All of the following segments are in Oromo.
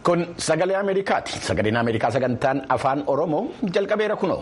Kun sagalee Ameerikaati. Sagaleen Ameerikaa sagantaan afaan Oromoo jalqabeera kunoo.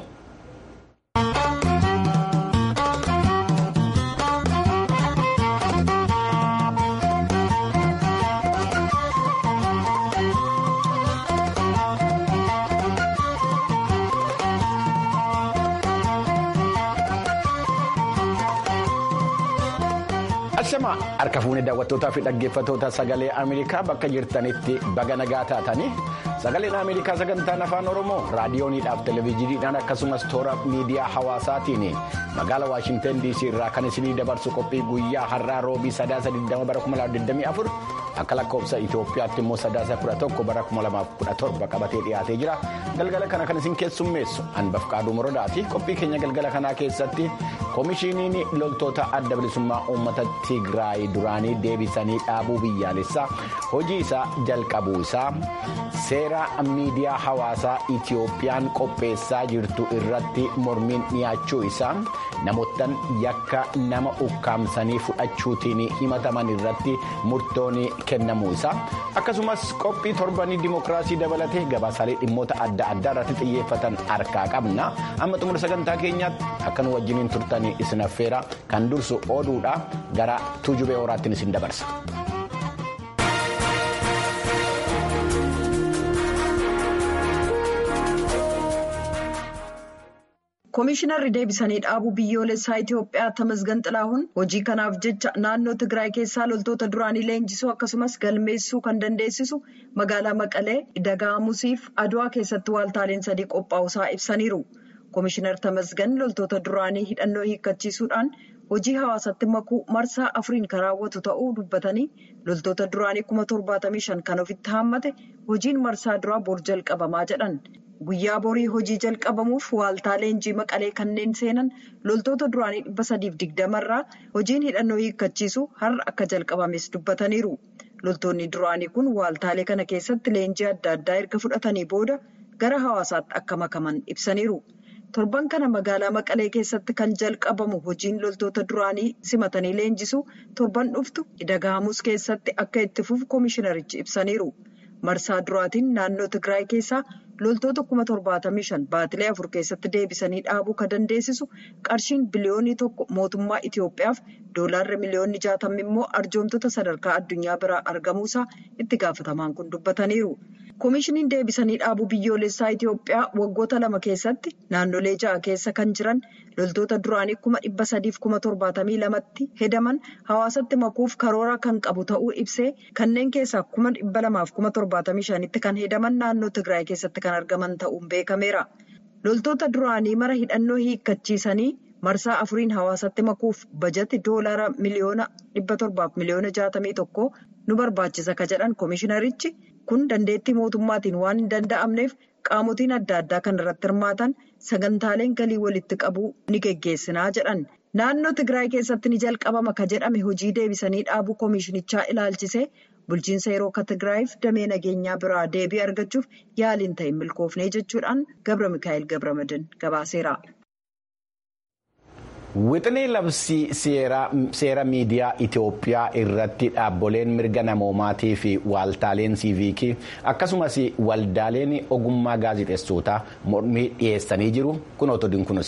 Ashamaa harka fuunee daawwattootaa fi dhaggeeffattoota sagalee Ameerikaa bakka jirtanitti baga nagaa taatanii sagaleen Ameerikaa sagantaan afaan Oromoo raadiyooniidhaaf televezyiiniidhaan akkasumas toora miidiyaa hawaasaatiin magaalaa Waashinten DC irraa kan isinii dabarsu qophii guyyaa har'aa roobii sadaasa 20 bara 2024 akka lakkoofsa Itoophiyaatti immoo sadaasa 11 bara 2017 qabatee dhiyaatee jira galgala kana kan isin keessummeessu hanbaf qaaduu morodaati qophii keenya galgala kanaa keessatti koomishiniin loltoota adda bilisummaa uummata Tigraay duraanii deebisanii dhaabuu biyyaalessaa hojii isaa jalqabuu isaa seera miidiyaa hawaasaa Itiyoophiyaan qopheessaa jirtu irratti mormiin dhiyaachuu isaa namoottan yakka nama ukkaamsanii fudhachuutiin himataman irratti murtoon kennamuu isaa akkasumas qophii torbanii dimookiraasii dabalatee gabaasaalee dhimmoota adda addaa irratti xiyyeeffatan harkaa qabna amma xumura sagantaa keenyaatti akka nu wajjiniin turtanii isin affeera kan dursu oduudha gara tuujubee horaattiin isin dabarsa. Koomishinarri deebisanii dhaabuu biyyoolessaa Itoophiyaa Tamasgan Xilaahuun hojii kanaaf jecha naannoo Tigraay keessaa loltoota duraanii leenjisuu akkasumas galmeessuu kan dandeessisu magaalaa Maqalee Dagaamusiif Adwaa keessatti waaltaaleen sadii qophaa'usaa ibsaniiru. Koomishinar Tamasgan loltoota duraanii hidhannoo hiikkachiisuudhaan hojii hawaasatti makuu marsaa afuriin kan raawwatu ta'uu dubbatanii loltoota duraanii kuma torbaatamii shan kan ofitti haammate hojiin marsaa duraa bor jalqabamaa jedhan. Guyyaa borii hojii jalqabamuuf waaltaa leenjii maqalee kanneen seenan loltoota duraanii dhibba sadiif digdamarraa hojiin hidhannoo hiikkachiisu har'a akka jalqabames dubbataniiru. Loltoonni duraanii kun waaltaalee kana keessatti leenjii adda addaa erga fudhatanii booda gara hawaasaatti akka makaman ibsaniiru. Torban kana magaalaa Maqalee keessatti kan jalqabamu hojiin loltoota duraanii simatanii leenjisu torban dhuftu Dagaamus keessatti akka itti fufu koomishinarichi ibsaniiru. Marsaa duraatiin naannoo Tigraay keessaa loltoota kuma torbaatamii shan baatilee afur keessatti deebisanii dhaabuu kan dandeessisu qarshiin biliyoonii tokko mootummaa Itoophiyaaf doolaarri miliyoonni jaatamni immoo arjoomtoota sadarkaa addunyaa biraa argamuusaa itti gaafatamaan kun dubbataniiru. Koomishiniin deebisanii dhaabuu biyyoolessaa Itoophiyaa waggoota lama keessatti naannolee ja'a keessa kan jiran loltoota duraanii kuma dhibba sadiif kuma torbaatamii lamatti hedaman hawaasatti makuuf karoora kan qabu ta'uu ibsee kanneen keessaa kuma dhibba lamaaf kuma torbaatamii shanitti kan hedaman naannoo Tigraay keessatti kan argaman ta'uun beekameera. Loltoota duraanii mara hidhannoo hiikkachiisanii marsaa afuriin hawaasatti makuuf bajati doolaara miliyoona dhibba torbaaf miliyoona jaatamii tokko nu barbaachisa ka jedhan koomishinarichi. kun dandeettii mootummaatiin waan hin danda'amneef qaamotiin adda addaa kan irratti hirmaatan sagantaaleen galii walitti qabuu ni geggeessinaa jedhan naannoo tigraay keessatti ni jalqabama ka jedhame hojii deebisanii dhaabuu koomishinichaa ilaalchisee bulchiinsa yeroo ka tigraayiif damee nageenyaa biraa deebii argachuuf yaaliin ta'e milkoofnee jechuudhaan gabra mikaa'el gabramadin gabaaseera. Wixinee labsii seera miidiyaa Itoophiyaa irratti dhaabboleen mirga namoomaatii fi waaltaaleen siiviikii akkasumas waldaaleen ogummaa gaazexeessootaa mormii dhiyeessanii jiru kun otodiin kunis.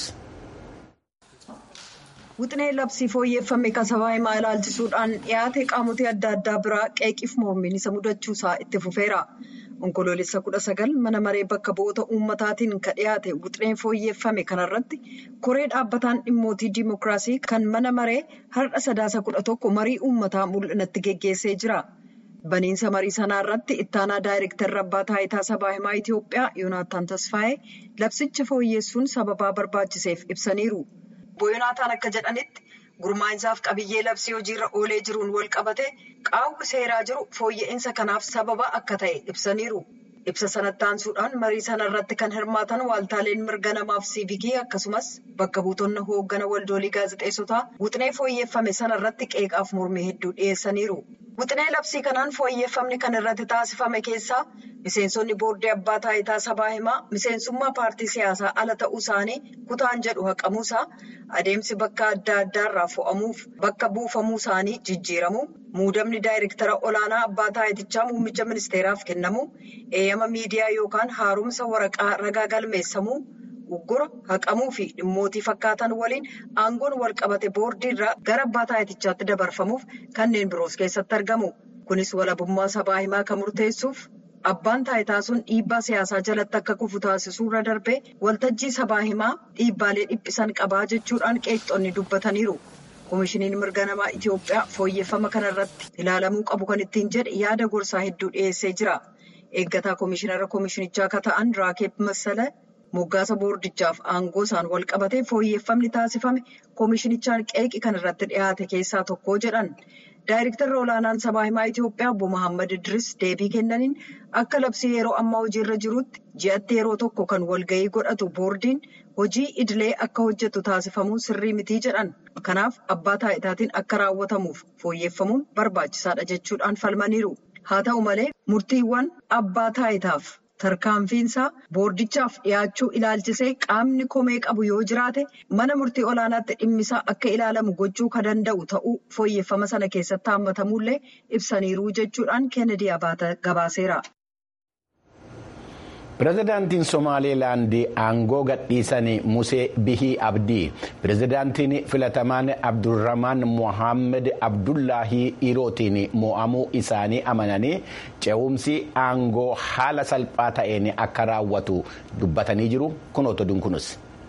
Wixinee labsii fooyyeffame kasabaa himaa ilaalchisuudhaan dhiyaate qaamotii adda addaa biraa qeeqiif mormiin isa mudachuusaa itti fufeera. Onkoloolessa kudha sagal mana maree bakka bu'oota uummataatiin kan dhiyaate wixinee fooyyeffame kanarratti koree dhaabbataan dhimmootii diimokiraasii kan mana maree har'a sadaasa kudha tokko marii uummataa mul'inatti geggeessee jira. Baniinsa marii sanaa irratti ittaanaa daayireektarri abbaa taayitaa sabaa himaa Itoophiyaa Yoonaataan Tasfaayee labsicha fooyyessuun sababaa barbaachiseef ibsaniiru. Obbo Yoonaataan akka jedhanitti gurmaa'insaaf qabiyyee labsii hojiirra oolee jiruun wal qabate qaawwi seeraa jiru fooyya'insa kanaaf sababa akka ta'e ibsaniiru. Ibsa sanatti aansuudhaan marii sana irratti kan hirmaatan waaltaaleen mirga namaaf siivikii akkasumas bakka buutonna hooggana waldoolii gaazexeessotaa wixinee fooyyeffame sana irratti qeeqaaf mormii hedduu dhiyeessaniiru. Wixinee labsii kanaan fooyyeffamni kan irratti taasifame keessaa miseensonni boordii abbaa taayitaa sabaa himaa miseensummaa paartii siyaasaa ala ta'uu isaanii kutaan jedhu haqamuusaa adeemsi bakka adda addaarraa fo'amuuf bakka buufamuu isaanii jijjiiramu muudamni daayirektara olaanaa abbaa taayitichaa muummicha ministeeraaf kennamu eeyyama miidiyaa yookaan haaromsa waraqaa ragaa galmeessamuu. Uggura haqamuu fi dhimmootii fakkaatan waliin aangoon wal qabate boordii irraa gara abbaa taayitichaatti dabarfamuuf kanneen biroos keessatti argamu. Kunis walabummaa sabaa himaa kan murteessuuf abbaan taayitaa sun dhiibbaa siyaasaa jalatti akka kufu taasisuu irra darbee waltajjii sabaa himaa dhiibbaalee dhiphisan qabaa jechuudhaan qeeqxonni dubbataniiru. Koomishiniin mirga namaa Itoophiyaa fooyyeffama kanarratti ilaalamuu qabu kan ittiin jedhe yaada gorsaa hedduu dhiyeessee jira. Eeggataa koomishinara koomishinichaa akka ta'an Raakeeb Massala. Moggaasa boordichaaf aangoo isaan wal qabatee fooyyeffamni taasifame koomishinichaan qeeqi kan irratti dhiyaate keessaa tokko jedhan. Daayirektarri olaanaan sabaa himaa Itoophiyaa obbo Muhammad Idris deebii kennaniin akka labsii yeroo ammaa hojiirra jirutti ji'atti yeroo tokko kan walgahii godhatu boordiin hojii idilee akka hojjetu taasifamuun sirrii mitii jedhan. Kanaaf abbaa taayitaatiin akka raawwatamuuf fooyyeffamuun barbaachisaadha jechuudhaan falmaniiru. Haa ta'u malee murtiiwwan abbaa taayitaaf. tarkaanfiinsaa boordichaaf dhiyaachuu ilaalchisee qaamni komee qabu yoo jiraate mana murtii olaanaatti dhimmisaa akka ilaalamu gochuu kan danda'u ta'uu fooyyeffama sana keessatti hammatamuullee ibsaniiru jechuudhaan kennedy abaata gabaaseera. pirezidaantiin somaaliilaandii aangoo gadhiisan musee bihii abdii pirezidaantiin filatamaan abdurrahmaan mohaammed abdullaahii irootiin mo'amuu isaanii amananii ce'umsi aangoo haala salphaa ta'een akka raawwatu dubbatanii jiru kunoota dunkunus.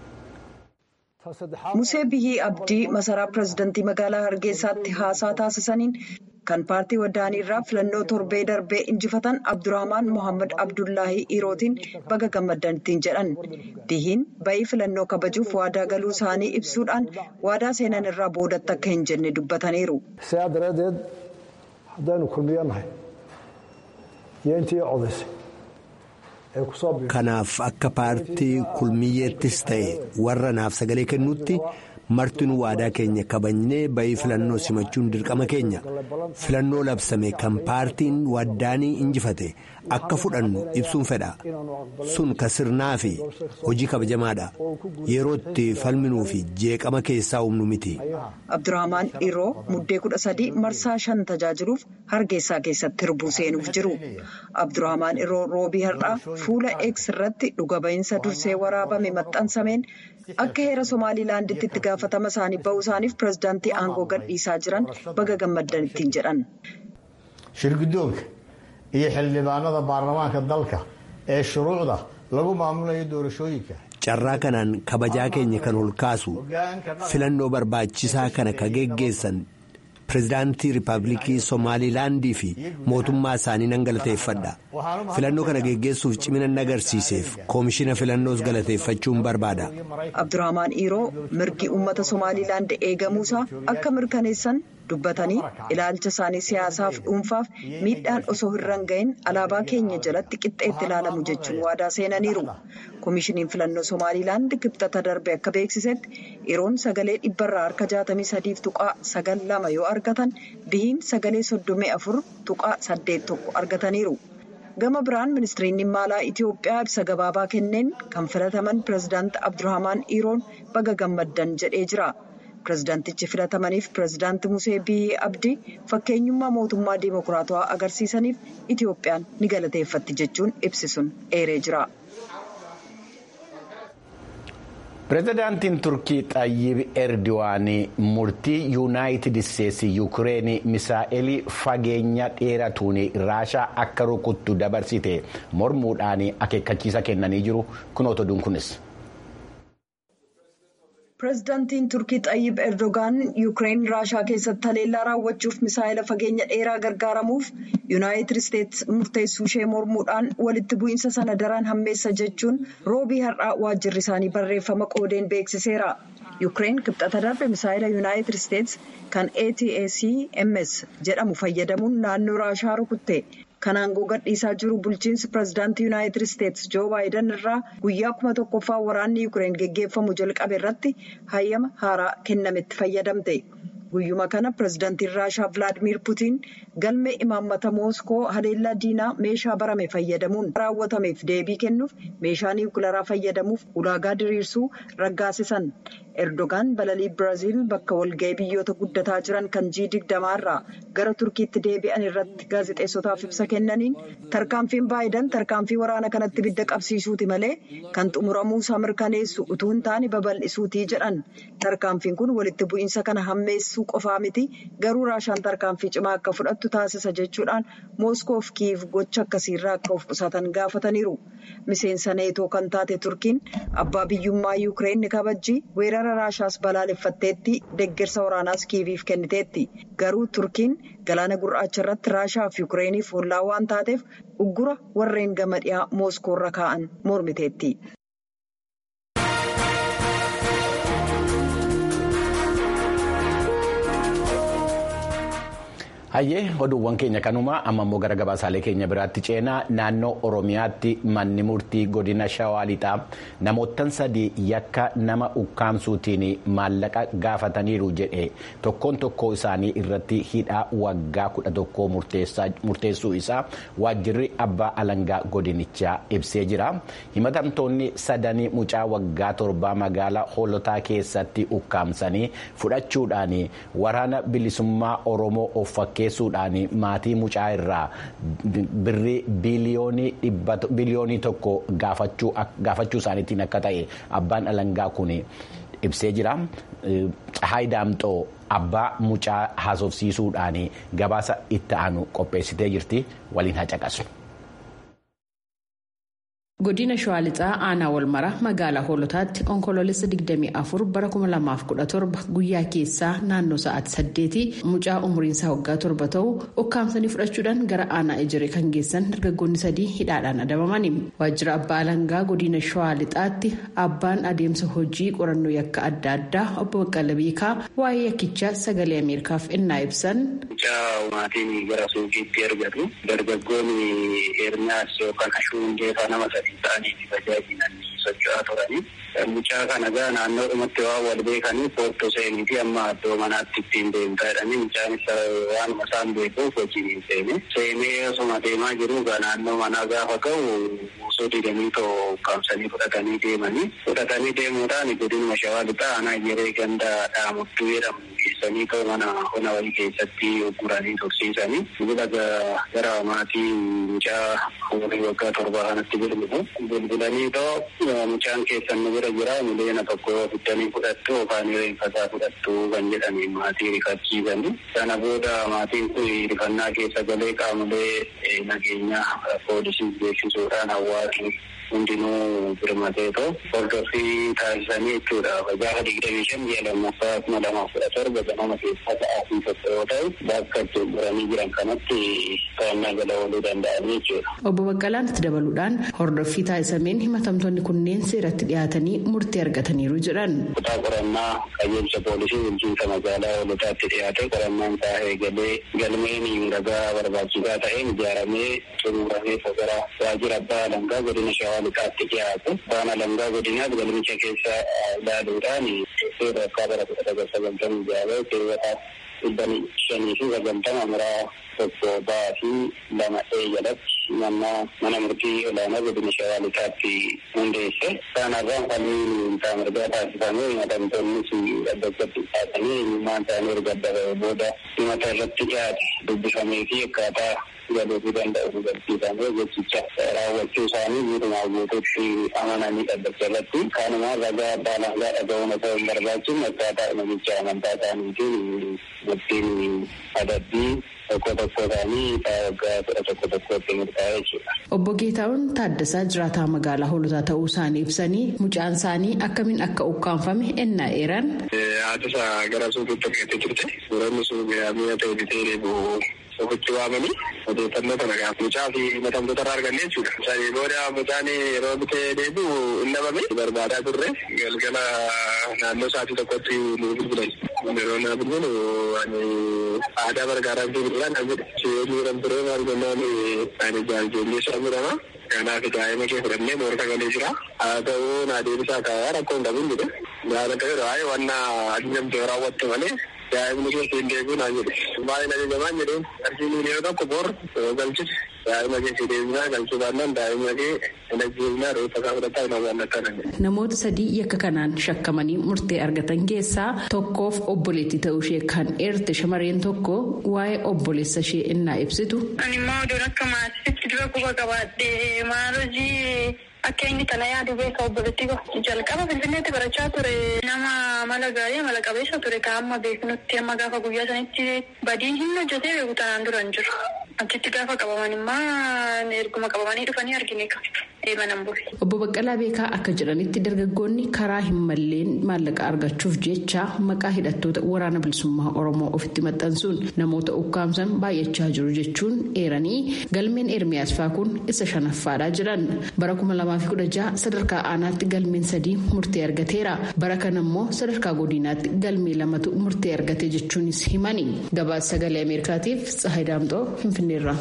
musee bihii abdii masaraa pirezidaantii magaalaa hargeysaatti haasaa taasisaniin. kan paartii wadaanii irraa filannoo torbee darbee injifatan abdurrahmaan mohaammed abdullaahii irootiin baga gammaddan ittiin jedhan bihiin ba'ii filannoo kabajuuf waadaa galuu isaanii ibsuudhaan waadaa seenan irraa boodatti akka hin jenne dubbataniiru. sidaa daraaddeed haddaanu kulmiyannahay yeentii codaysay kanaaf akka paartii kulmiyyeettis ta'e warra naaf sagalee kennuutti. martinuu waadaa keenya kabajnee ba'ii filannoo simachuun dirqama keenya filannoo labsame kan paartiin waddaanii injifate akka fudhannu ibsuun fedha sun ka sirnaa fi hojii kabajamaadha yerootti falminuu fi jeeqama keessaa humnu miti. abdurrahmaan iroo muddee kudha sadii marsaa shan tajaajiluuf hargeysaa keessatti hirbuu seenuuf jiru abdurrahmaan iroo roobii har'aa fuula eeks irratti dhuga ba'iinsa dursee waraabame maxxansameen. akka heera somaaliilaanditti itti gaafatama isaanii ba'uu isaaniif pirezidaantii aangoo gadhiisaa jiran baga gammaddan ittiin jedhan. shirguddoonka iyo xildhibaanada baarlamaanka dalka ee shuruucda lagu maamulayo doorashooyinka. carraa kanaan kabajaa keenya kan ol kaasu filannoo barbaachisaa kana ka geggeessan pirezidaantii riippaabilikii somaaliilaandii fi mootummaa isaanii nan galateeffadha filannoo kana geggeessuuf cimina agarsiiseef koomishina filannoos galateeffachuun barbaada. abdurrahmaan iroo mirgi uummata somaaliilaand eegamuusaa akka mirkaneessan dubbatanii ilaalcha isaanii siyaasaaf dhuunfaaf miidhaan osoo hin ga'in alaabaa keenya jalatti qixxeetti ilaalamu jechuun waadaa seenaniiru. koomishiniin filannoo somaaliilaand kibxata darbe akka beeksisetti iroon sagalee dhibbarraa harka jaatamii sadiif tuqaa sagal lama yoo argatan bihiin sagalee soddomii afur tuqaa saddeet tokko argataniiru. gama biraan ministiriin dhimma alaa itiyoophiyaa ibsa gabaabaa kenneen kan filataman pirezidaanti abdurrahmaan iroon baga gammaddan jedhee jira. pirezidaantichi filatamaniif pirezidaanti musee bihii abdii fakkeenyummaa mootummaa diimokiraatawaa agarsiisaniif itiyoophiyaan ni galateeffatti jechuun ibsisuun eeree jira. pirezidaantiin turkii xayyib erdo'an murtii yuunaayitid isteetsi yuukireen misaa'elii fageenya dheeratuun raashaa akka rukuttu dabarsite mormuudhaan akeekkachiisa kennanii jiru kunoota dunkunis. pirezidaantiin turkii xayyib erdogaan yuukireen raashaa keessatti haleellaa raawwachuuf misaa'ila fageenya dheeraa gargaaramuuf yuunaayitid isteetsi murteessuu ishee mormuudhaan walitti bu'iinsa sana daran hammeessa jechuun roobii har'aa waajjirri isaanii barreeffama qoodeen beeksiseera. yuukireen kibxata darbe misaa'ila yuunaayitid isteetsi kan atacms jedhamu fayyadamuun naannoo raashaa rukutte. kan aangoo gadhiisaa jiru bulchiinsi pirezidaantii yuunaayitid isteetsi joo baayiden irraa guyyaa kuma tokkoffaa waraanni yuukireen geggeeffamu jalqabe irratti hayyama haaraa kennametti fayyadamte guyyuma kana pirezidaantiin raashaa vilaadimiir putiin galmee imaammata mooskoo haleellaa diinaa meeshaa barame fayyadamuun raawwatameef deebii kennuuf meeshaa niwukilaraa fayyadamuuf ulaagaa diriirsuu raggaasisan erdogaan balalii biraaziil bakka walga'ii biyyoota guddataa jiran kan jii digdamaarraa gara turkiitti deebi'an irratti gaazexeessotaaf ibsa kennaniin tarkaanfiin baayidan tarkaanfii waraana kanatti bidda qabsiisuuti malee kan xumuramuusaa mirkaneessu utuu hin taane babal'isuutii jedhan tarkaanfiin kun walitti bu'iinsa kana hammeessuu qofaa miti garuu raashaan tarkaanfii cimaa akka fudhattu taasisa jechuudhaan mooskoof kiiv gocha akkasiirraa akka of qusatan gaafataniiru miseensa neetoo kan taate turkiin abbaa biyyummaa yuukireen ni kabajji weerara raashaas balaaleffatteetti deeggarsa waraanaas kiiviif kenniteetti garuu turkiin galaana gurraacha irratti raashaa fi yuukireeniif hollaa waan taateef uggura warreen gama dhiyaa mooskoorra kaa'an mormiteetti. hayyee oduuwwan keenya kanumaa amma immoo gara gabaasaalee keenya biraatti ceenaa naannoo oromiyaatti manni murtii godina shawaa lixaa namoottan sadii yakka nama ukkaamsuutiin maallaqa gaafataniiru jedhe tokkoon tokkoo isaanii irratti hidhaa waggaa kudha tokkoo murteessuu isaa waajjirri abbaa alangaa godinichaa ibsee jira himatamtoonni sadanii mucaa waggaa torbaa magaalaa hoolotaa keessatti ukkaamsanii fudhachuudhaan waraana bilisummaa oromoo of fakkeessuudhaan maatii mucaa irraa birrii biliyoonii tokko gaafachuu isaaniitiin akka ta'e abbaan alangaa kun ibsee jira. Tsahaay Daamxoo abbaa mucaa haasofsiisuudhaan gabaasa itti aanu qopheessitee jirti waliin hacaqasu. godina shawaa lixaa aanaa walmara magaalaa hoolotaatti onkoloolessa 24 bara 2017 guyyaa keessaa naannoo sa'aatii saddeetii mucaa umriinsaa waggaa torba ta'u ukkaamsanii fudhachuudhaan gara aanaa ejiree kan geessan dargaggoonni sadii hidhaadhaan adabamani waajjira abbaa alangaa godina shawaa lixaatti abbaan adeemsa hojii qorannoo yakka adda addaa obbo Baqqala Beekaa waa'ee yakkichaa sagalee ameerikaaf innaa ibsan. mucaa maatiin gara suuqiitti ergatu dargaggoonni hirnaas yookaan ashuundeefaa nama sadii ta'anii tajaajilan socho'aa turanii mucaa kana gaa naannoodhumatti waan wal beekanii foottoo seenii fi amma iddoo manaatti ittiin deemtaa jedhanii mucaanis waanuma isaan beekuuf hojiin hin seene seenee osuma deemaa jiru gaa naannoo manaa gaafa ga'u osoo didanii too ukkaamsanii fudhatanii deemanii fudhatanii deemuudhaan godinuma shawaa lixaa aanaa yeree ganda dhaamuttuu jedhamu geessanii too mana hona wayii keessatti ugguranii tursiisanii bila gara maatii mucaa umurii waggaa torbaa kanatti bilbilu bilbilanii too mucaan keessan nu bira jira miliyoona tokko fiddanii fudhattu yookaan reeffataa fudhattu kan jedhanii maatii rifachiisanii sana booda maatiin kun rifannaa keessa galee qaamolee nageenyaa poolisii beeksisuudhaan hawaasni hundinuu birmatee too hordoffii taasisanii jechuudha gaafa digdamii shan ji'a lammaffaa kuma lamaaf kudha torba ganama keessaa sa'aatii tokko yoo ta'u bakka itti guranii jiran kanatti to'annaa jala ooluu danda'anii jechuudha. Obbo Baqqalaan itti dabaluudhaan hordoffii taasisameen himatamtoonni kunneen seeratti dhiyaatanii murtee argataniiru jedhan. Kutaa qorannaa qajeelcha poolisii bulchiinsa magaalaa hoolotaatti dhiyaate qorannaan isaa eegalee galmeen ragaa barbaachisaa ta'een ijaaramee xumuramee gara waajjira abbaa alangaa godina shawaa lixaatti dhiyaatu abbaan alangaa godinaas galmicha keessa ilaaluudhaan seera akka bara kudha sagal sagaltamii jaaba keewwataa dhibban shanii fi sagaltama muraa tokko ba'aa fi lama dhee jalatti mana mana murtii olaanaa godina shawaa lixaatti hundeesse kanarraan falmiin isaa mirgaa taasifamee himatamtoonnis dhaddachatti dhiyaatanii eenyummaan isaanii erga adda booda himata irratti dhiyaate dubbifamee fi akkaataa galuufii danda'u hubachiifamee gochicha raawwachuu isaanii guutumaa guutuutti amananii dhaddacha irratti kanumaan ragaa abbaa alangaa dhaga'uun osoo hin barbaachisu akkaataa namicha amantaa isaaniitiin murtiin adabbii tokko tokko isaanii waggaa kudha tokko tokkotti murtaa'e jechuudha. Obbo Geetaawwan Taaddasaa jiraataa magaalaa hoolotaa ta'uu isaanii ibsanii mucaan isaanii akkamiin akka ukkaanfame ennaa eeran. Haati isaa gara suuqiitti argattee turte. Suuronni suuqii mi'a ta'e bitee deebi'u ofitti waamanii odeeffannoo kana gaafa mucaa fi himatamtoota irraa arganne jechuudha. Sanii booda mucaan yeroo bitee deebi'u hin dhabame barbaadaa turre galgala naannoo sa'aatii tokkotti nu bilbilan. Yeroo naa bilbilu ani aadaa bargaaraa fi bilbilaan kan jedhe. Siyoonni jedhamu ture maal jennaan ani jaaljoollee isaa jedhama. Kanaaf daa'ima kee fudhannee moora galee jira. Haa ta'uu naa deebisaa kaa'aa rakkoo hin dhabin jedhe. Gaara ta'e raayee wanna ajajamtee raawwatte malee daa'imni keessa hin deebiin haa jedhe. Baay'ee na jajamaan jedheen qarshii miiliyoona tokko bor galchise daa'ima keessa deebinaa galchuu baannaan daa'ima kee hin ajjeefnaa reeffa isaa fudhataa hin hawwaan akkana jedhe. Namoota sadii yakka kanaan shakkamanii murtee argatan keessaa tokkoof obboleettii ta'uu ishee kan eerte shamarreen tokko waa'ee obboleessa ishee innaa ibsitu. Ani immoo oduun akka maatiitti dura quba qabaadhee maal hojii akka inni kana yaadu beeka obboleettii koo jalqaba finfinneetti barachaa ture nama mala gaarii mala qabeessa ture ka amma beeknutti amma gaafa guyyaa sanitti badiin hin hojjetee beeku tanaan dura hin jiru. Achitti gaafa qabaman immoo erguma qabamanii dhufanii argine ka eebanan bu'e. Obbo Baqqalaa Beekaa akka jedhanitti dargaggoonni karaa hin malleen maallaqa argachuuf jecha maqaa hidhattoota waraana bilisummaa Oromoo ofitti maxxansuun namoota ukkaamsan baay'achaa jiru jechuun eeranii galmeen Ermiyaas Faakun isa shanaffaadhaa jiran bara kuma lamaa fi kudha jaha sadarkaa aanaatti galmeen sadii murtee argateera bara kana immoo sadarkaa godinaatti galmee lamatu murtee argate jechuunis himani gabaasa sagalee ameerikaatiif tsahayi daamxoo finfinneerra.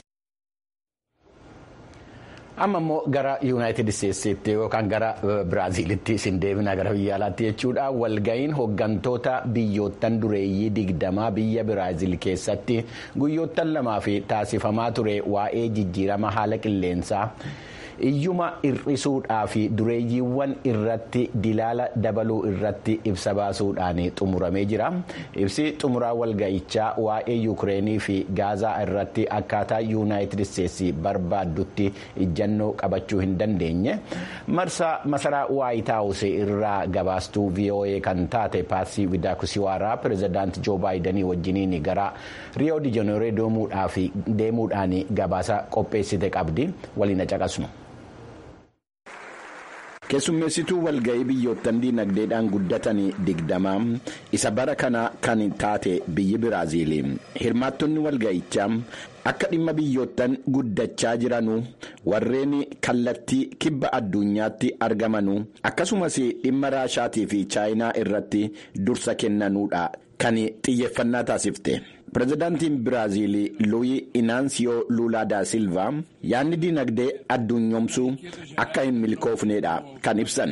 amma immoo gara yuunaayitid isteetsitti yookaan gara biraaziilitti isin deebina gara biyya alaatti jechuudha walga'iin hooggantoota biyyoottan dureeyyii digdamaa biyya biraaziil keessatti guyyoottan lamaa fi taasifamaa ture waa'ee jijjiirama haala qilleensaa. iyyuma hir'isuudhaa fi dureeyyiiwwan irratti dilaala dabaluu irratti ibsa baasuudhaan xumuramee jira ibsi xumuraa walga'ichaa waa'ee yuukireenii fi gaazaa irratti akkaataa yuunaayitid isteetsi barbaaddutti ijjannoo qabachuu hin dandeenye marsaa masaraa waayitaawus irraa gabaastuu voa kan taate paarsii widaakusiwaaraa pirezidaanti joo baayidanii wajjiniin gara riyoo dijeneeroo deemuudhaan gabaasa qopheessite qabdi waliin caqasnu. keessummeessituu walga'ii biyyoottan diinagdeedhaan guddatan digdamaa isa bara kana kan taate biyyi biraaziil hirmaattonni walga'ichaa akka dhimma biyyoottan guddachaa jiranuu warreen kallattii kibba addunyaatti argamanuu akkasumas dhimma raashaatii fi chaayinaa irratti dursa kennanuudha kan xiyyeeffannaa taasifte. pirezidaantiin biraaziil luuyi inaansiyoo luulaa daa silvaa yaadni diinagdee addunyoomsuu akka hin milkoofneedha kan ibsan.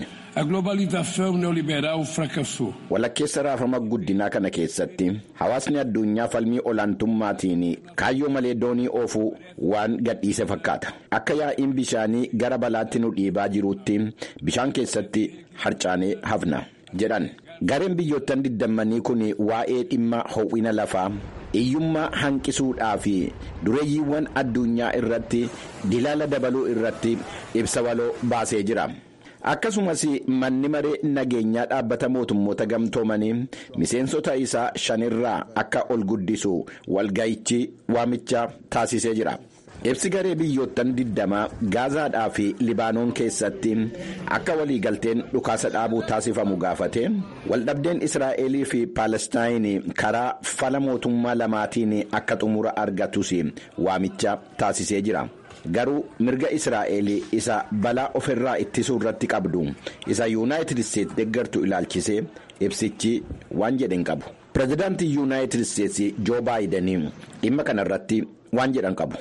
walakkeessa raafama guddinaa kana keessatti hawaasni addunyaa falmii olaantummaatiin kaayyoo malee doonii oofuu waan gadhiise fakkaata akka yaa'iin bishaanii gara balaatti nu dhiibaa jiruutti bishaan keessatti harcaanee hafna jedhan gareen biyyoottan digdammanii kun waa'ee dhimma ho'ina lafaa. hiyyummaa hanqisuudhaa fi dureeyyiiwwan addunyaa irratti dilaala dabaluu irratti ibsa waloo baasee jira. akkasumas manni maree nageenyaa dhaabbata mootummoota gamtoomanii miseensota isaa shanirraa akka ol guddisu walga'ichi waamicha taasisee jira. ibsi garee biyyoottan digdamaa gaazaadhaa fi libaanoon keessatti akka waliigalteen dhukaasa dhaabuu taasifamu gaafate waldhabdeen israa'elii fi paalestaayin karaa fala mootummaa lamaatiin akka xumura argatus waamicha taasisee jira. garuu mirga israa'el isa balaa ofirraa ittisuu irratti qabdu isa yuunaayitid isteetsi deeggartu ilaalchisee ibsichi waan jedhan qabu. pirezidaantii yuunaayitid isteetsi joo baayidanii dhimma kanarratti waan jedhan qabu.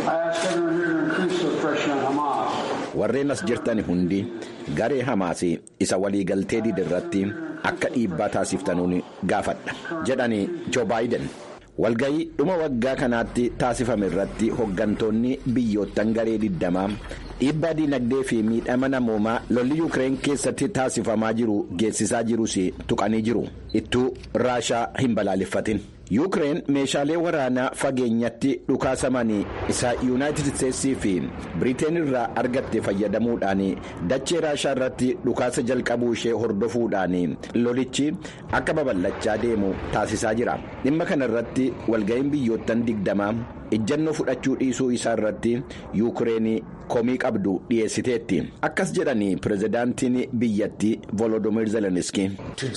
warreen as jirtan hundi garee hamaas isa waliigaltee didirratti akka dhiibbaa taasiftanuun gaafadha jedhani joo baayiden. walga'ii dhuma waggaa kanaatti taasifame irratti hoggantoonni biyyoottan garee digdamaa dhiibbaa diinagdee fi miidhama namoomaa lolli yuukireen keessatti taasifamaa jiru geessisaa jirus tuqanii jiru ittuu raashaa hin balaaleffatin. yuukireen meeshaalee waraanaa fageenyatti dhukaasamanii isa yuunaayitid isteetsii fi biriteen irraa argatte fayyadamuudhaan dachee raashaa irratti dhukaasa jalqabuu ishee hordofuudhaan lolichi akka babal'achaa deemu taasisaa jira dhimma kana irratti walga'iin biyyoottan digdamaa ejjannoo fudhachuu dhiisuu isaa irratti yuukireen komii qabdu dhiyeessiteetti akkas jedhanii pirezidaantiin biyyattii volodoomiir zeleniski.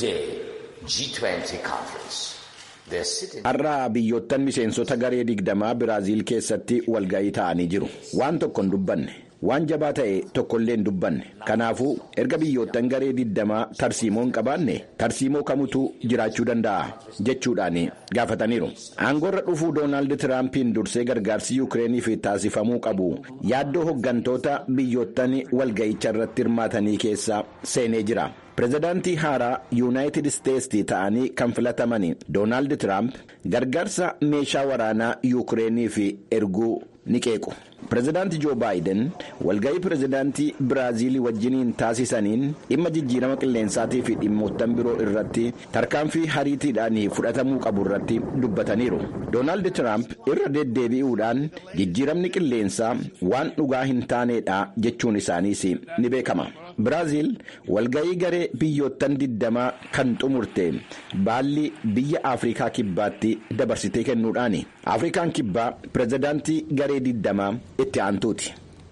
har'a biyyoottan miseensota garee digdamaa biraaziil keessatti walga'ii ta'anii jiru waan tokko hin dubbanne waan jabaa ta'e tokkollee hin dubbanne kanaafuu erga biyyoottan garee digdamaa tarsiimoo hin qabaanne tarsiimoo kamutu jiraachuu danda'a jechuudhaan gaafataniiru aangoorra dhufuu doonaald tiraampiin dursee gargaarsi yuukireeniif taasifamuu qabu yaaddoo hoggantoota biyyoottan walga'icha irratti hirmaatanii keessa seenee jira. pirezidaantii haaraa yuunaayitid isteetsi ta'anii kan filataman doonaald tiraamp gargaarsa meeshaa waraanaa yuukireeniif erguu ni qeequ. pirezidaantii joo baayiden walga'ii pirezidaantii biraaziilii wajjiniin taasisaniin dhimma jijjiirama qilleensaatii fi dhimmoottan biroo irratti tarkaanfii hariitiidhaan fudhatamuu qabu irratti dubbataniiru doonaald tiraamp irra deddeebi'uudhaan jijjiiramni qilleensaa waan dhugaa hin taaneedha jechuun isaaniis ni beekama biraaziil walga'ii garee biyyoottan digdamaa kan xumurte baalli biyya afrikaa kibbaatti dabarsitee kennuudhaani afrikaan kibbaa pirezidaantii garee digdamaa itti aantuuti.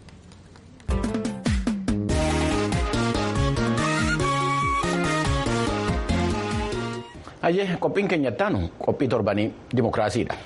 Hayyee qophiin keenya ittaanu qophii torbanii dimokiraasiidha.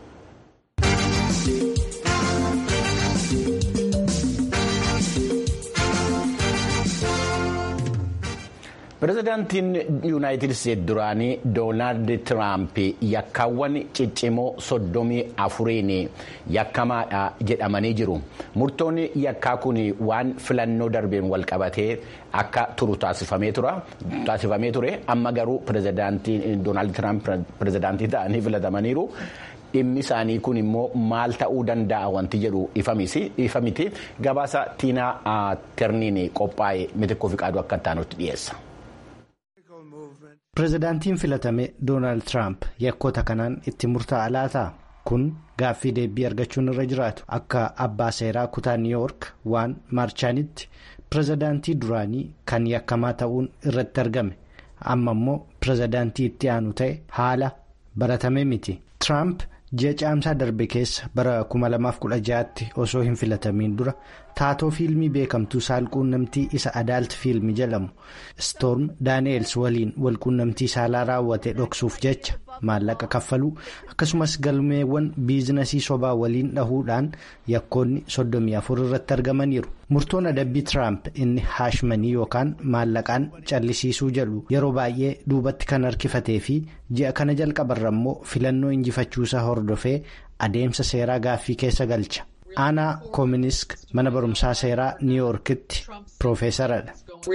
pirezidaantiin yuunaayitid isteetsi duraanii doonaald tiraamp yakkaawwan ciccimoo soddomii afuriin yakkamaadha jedhamanii jiru murtoon yakkaa kun waan filannoo darbeen walqabatee akka turu taasifamee ture amma garuu pirezidaantiin doonaald tiraamp pirezidaantii ta'anii filatamaniiru. dhimmi isaanii kun immoo maal ta'uu danda'a wanti jedhu ifa miti gabaasa tiinaa terniin qophaa'e mitikkoo fi qaaduu akka taanutti dhiyeessa. pirezidaantiin filatame doonaald tiraamp yakkoota kanaan itti murtaa'a laata kun gaaffii deebii argachuun irra jiraatu akka abbaa seeraa kutaa niiwuyoork waan maarchaanitti pirezidaantii duraanii kan yakkamaa ta'uun irratti argame amma immoo pirezidaantii itti aanu ta'e haala baratame miti tiraamp ji'a caamsaa darbe keessa bara 2016tti osoo hin filatamiin dura taatoo fiilmii beekamtuu saalquunnamtii isa adaalt fiilmii jedhamu stoorm daani'eels waliin walquunnamtii saalaa raawwate dhoksuuf jecha maallaqa kaffaluu akkasumas galmeewwan biizinasii sobaa waliin dhahuudhaan yakkoonni 34 irratti argamaniiru murtoon adabbii tiraamp inni haashmanii yookaan maallaqaan callisiisuu jedhu yeroo baay'ee duubatti kan harkifatee fi ji'a kana jalqabarra immoo filannoo injifachuusaa hordofee adeemsa seeraa gaaffii keessa galcha. aanaa koominisk mana barumsaa seeraa niiwuyoorkitti piroofeesaradha.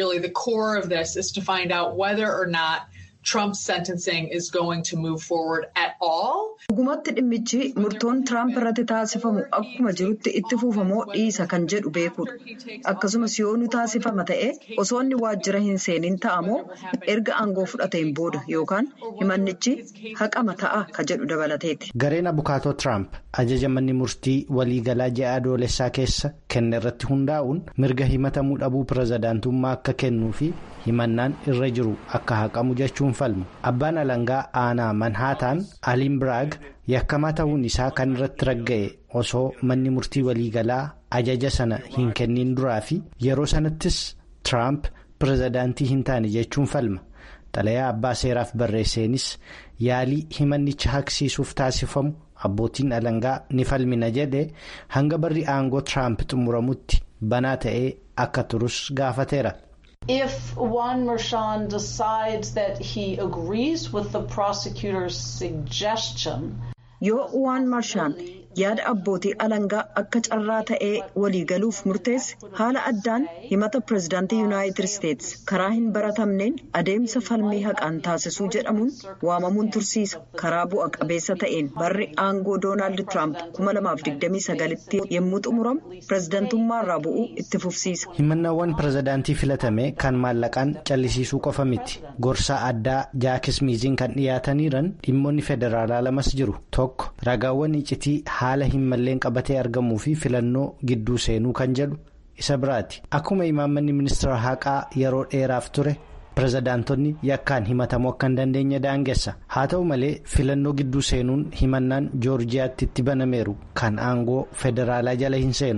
Trump's sentencing is going to move forward at all. dhugumatti dhimmichi murtoon tiraamp irratti taasifamu akkuma jirutti itti fuufamoo dhiisa kan jedhu beekuudha akkasumas yoo nu taasifama ta'e osoo inni waajjira hin seeniin ta'amoo erga aangoo fudhateen booda yookaan himannichi haqama ta'a ka jedhu dabalateeti. gareen abukaatoo tiraamp ajaja manni murtii waliigalaa ji'a adoolessaa keessa kenne irratti hundaa'uun mirga himatamuu dhabuu pirezidaantummaa akka kennuu fi himannaan irra jiru akka haqamu jechuun falmu abbaan alangaa aanaa manhaataan aliin biraag yakkamaa ta'uun isaa kan irratti ragga'e osoo manni murtii waliigalaa ajaja sana hin kennin duraa fi yeroo sanattis tiraamp pirezidaantii hin taane jechuun falma xalayaa abbaa seeraaf barreesseenis yaalii himannicha haqsiisuuf taasifamu abbootiin alangaa ni falmina jedhe hanga barri aangoo tiraamp xumuramutti banaa ta'ee akka turus gaafateera. If Juan Merchan decides that he agrees with the prosecutor's suggestion. yoo waan marshaan yaada abbootii alangaa akka carraa ta'ee waliigaluuf murteesse haala addaan himata pirezidaantii yuunaayitid isteetsi karaa hin baratamneen adeemsa falmii haqaan taasisuu jedhamuun waamamuun tursiisa karaa bu'a qabeessa ta'een barri aangoo doonaald tiraamp 2029tti yommuu xumuramu pirezidaantummaarraa bu'uu itti fufsiisa. himannaawwan pirezidaantii filatame kan maallaqaan callisiisuu qofa miti gorsaa addaa jaakis miiziin kan dhiyaataniiran dhimmoonni federaalaa lamas jiru tokko ragaawwan iccitii haala hin malleen qabatee argamuu fi filannoo gidduu seenuu kan jedhu isa biraati akkuma imaammanni ministeera haqaa yeroo dheeraaf ture pirezidaantonni yakkaan himatamuu akka hin dandeenye daangessa haa ta'u malee filannoo gidduu seenuun himannaan joorjiyaatti itti banameeru kan aangoo federaalaa jala hin seenu.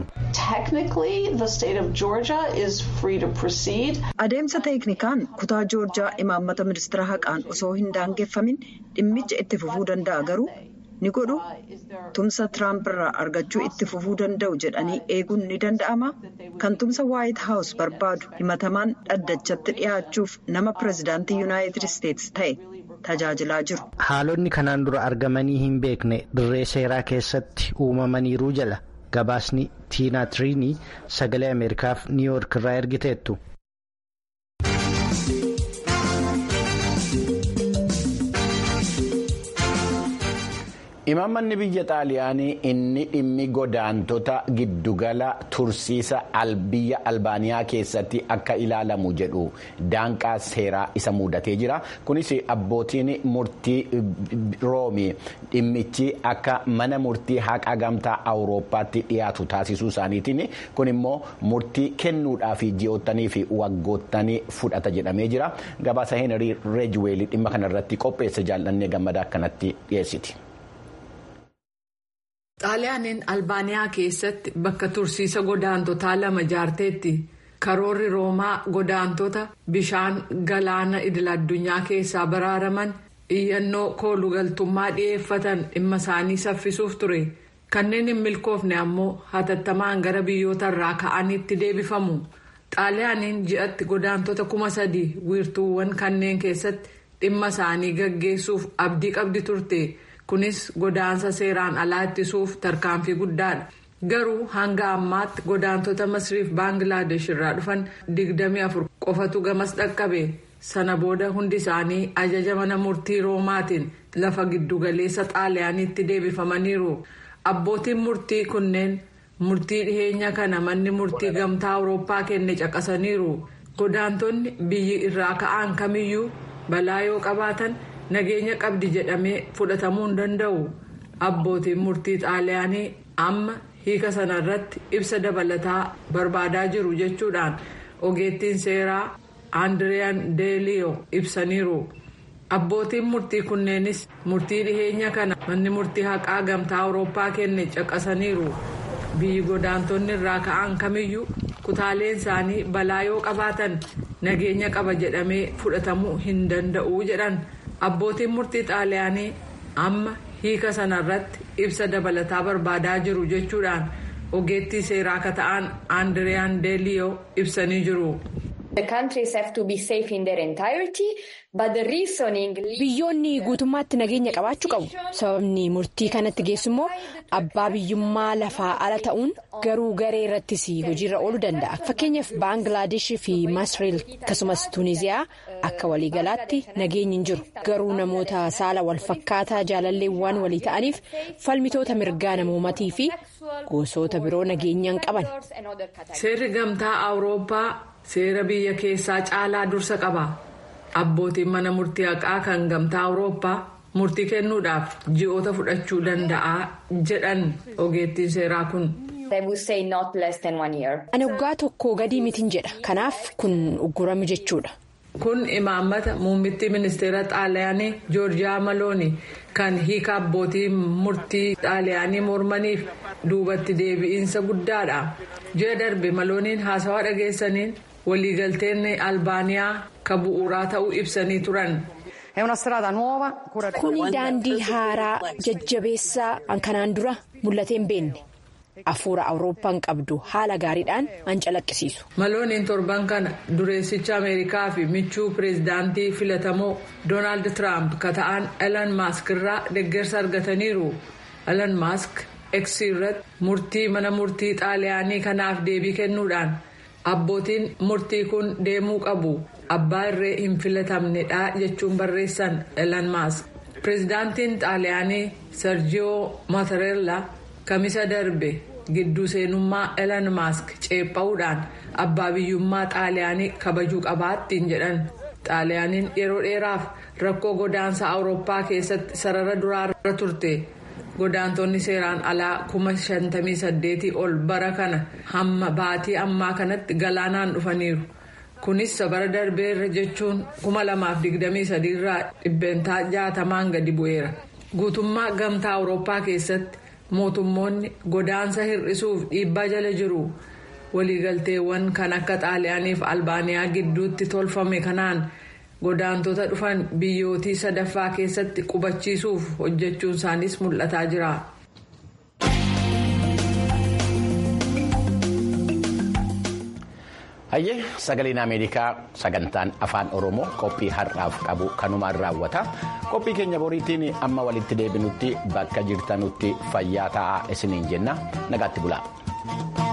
adeemsa teeknikaan kutaa joorjiyaa imaammata ministeera haqaan osoo hin daangeffamin dhimmicha itti fufuu danda'a garuu. ni godhu tumsa tiraamp irraa argachuu itti fufuu danda'u jedhanii eeguun ni danda'ama kan tumsa waayit haawus barbaadu himatamaan dhaddachatti dhiyaachuuf nama pirezidaantii yuunaayitid isteetsi ta'e tajaajilaa jiru. haalonni kanaan dura argamanii hin beekne dirree seeraa keessatti uumamaniiru jala gabaasni tiinaa tiriinii sagalee ameerikaaf niiwuyoork irraa ergiteettu. Imaammanni biyya xaaliyaanii inni dhimmi godaantota giddugala tursiisa biyya albaaniyaa keessatti akka ilaalamu jedhu daanqaa seeraa isa mudatee jira. Kunis abbootiin murtii roomii dhimmichi akka mana murtii haqaa gamtaa awurooppaatti dhiyaatu taasisuu isaaniitiin kun immoo murtii kennuudhaaf ji'oottanii fi waggoottanii fudhata jedhamee jira. Gabaasa Heenrii Reejweelii dhimma kanarratti qopheesse jaallannee gammadaa akkanatti dhiyeessiti. xaaliyaaniin albaaniyaa keessatti bakka tursiisa godaantotaa lama ijaarteetti karoorri roomaa godaantota bishaan galaana idil addunyaa keessaa baraaraman iyyannoo koolugaltummaa dhi'eeffatan dhimma isaanii saffisuuf ture kanneen hin milkoofne ammoo hatattamaan gara biyyoota irraa ka'aniitti deebifamu xaaliyaaniin ji'atti godaantota kuma sadii wiirtuuwwan kanneen keessatti dhimma isaanii gaggeessuuf abdii qabdi turte. kunis godaansa seeraan alaa ittisuuf tarkaanfii guddaadha garuu hanga ammaatti godaantota masriif baangilaadesh irraa dhufan 24 qofatu gamas dhaqqabe sana booda hundi isaanii ajaja mana murtii roomaatiin lafa giddugaleessa xaaliyaaniitti deebifamaniiru abbootiin murtii kunneen murtii dhiheenya kana manni murtii gamtaa awurooppaa kenne caqasaniiru godaantonni biyyi irraa ka'an kamiyyuu balaa yoo qabaatan. nageenya qabdi jedhamee fudhatamuu hin danda'u abbootiin murtii xaaliyaanii amma hiika sanarratti ibsa dabalataa barbaadaa jiru jechuudhaan ogeettiin seeraa aandiriyaan deeliyoo ibsaniiru abbootiin murtii kunneenis murtii dhiheenya kana manni murtii haqaa gamtaa awurooppaa kenne caqasaniiru biyyi godaantonni irraa ka'an kamiyyuu kutaaleen isaanii balaa yoo qabaatan nageenya qaba jedhamee fudhatamuu hin danda'u jedhan. abbootiin murtii xaaliyaanii amma hiika sanarratti ibsa dabalataa barbaadaa jiru jechuudhaan ogeettii seeraa akka ta'an aandiriyaan deeliyoo ibsanii jiru. biyyoonni guutummaatti nageenya qabaachuu qabu sababni murtii kanatti geessu immoo abbaa biyyummaa lafaa ala ta'uun garuu garee irrattis hojiirra ooluu danda'a fakkeenyaaf baangilaadesh fi masreel akkasumas tuuniziyaa akka waliigalaatti nageenyi hin jiru garuu namoota saala walfakkaataa jaalalleewwan walii ta'aniif falmitoota mirgaa namoomatii fi gosoota biroo nageenyaan qaban. seerri gamtaa awurooppaa seera biyya keessaa caalaa dursa qaba. abbootiin mana murtii haqaa kan gamtaa awurooppaa murtii kennuudhaaf ji'oota fudhachuu danda'a jedhan ogeettiin seeraa kun. ani waggaa tokko gadii mitiin jedha kanaaf kun uggurame jechuudha. kun imaammata muummittii ministeera xaaliyaanii joorjiyaa malooni kan hiika abbootii murtii xaaliyaanii mormaniif duubatti deebi'iinsa guddaadha ji'a darbe malooniin haasawaa dhageessaniin. waliigalteen albaaniyaa ka bu'uuraa ta'uu ibsanii turan. kuni daandii haaraa jajjabeessaa kanaan dura mul'atee hin beekne hafuura awurooppaan qabdu haala gaariidhaan an calaqqisiisu. malooniin torban kana dureessicha ameerikaa fi michuu pireezidaantii filatamoo doonaald tiraamp ka ta'an elan maask irraa deeggarsa argataniiru elan maask eeksii irratti murtii mana murtii xaaliyaanii kanaaf deebii kennuudhaan. abbootiin murtii kun deemuu qabu abbaa irree hin filatamnedha jechuun barreessan elan maask pireezidaantiin xaaliyaanii serjiyoo maatereella kamisa darbe gidduu seenummaa elan maask ceepha'uudhaan abbaa biyyummaa xaaliyaanii kabajuu qabaattiin jedhan xaaliyaaniin yeroo dheeraaf rakkoo godaansa awurooppaa keessatti sarara duraarra turte. godaantonni seeraan alaa kuma shantamii saddeetii ol bara kana hamma baatii ammaa kanatti galaanaan dhufaniiru kunis bara darbeerra jechuun kuma lamaaf digdamii sadiirraa dhibbeentaa jaatamaan gadi bu'eera guutummaa gamtaa awurooppaa keessatti mootummoonni godaansa hir'isuuf dhiibbaa jala jiru waliigalteewwan kan akka xaaliyaaniif albaaniyaa gidduutti tolfame kanaan. godaantota dhufan biyyootii sadaffaa keessatti qubachiisuuf hojjechuun isaaniis mul'ataa jira. hayyee sagaleen ameerikaa sagantaan afaan oromoo qophii har'aaf qabu kanumaan raawwata qophii keenya boriitiin amma walitti deebinutti bakka jirtanutti fayyaa ta'aa isiniin jenna nagaatti bulaa.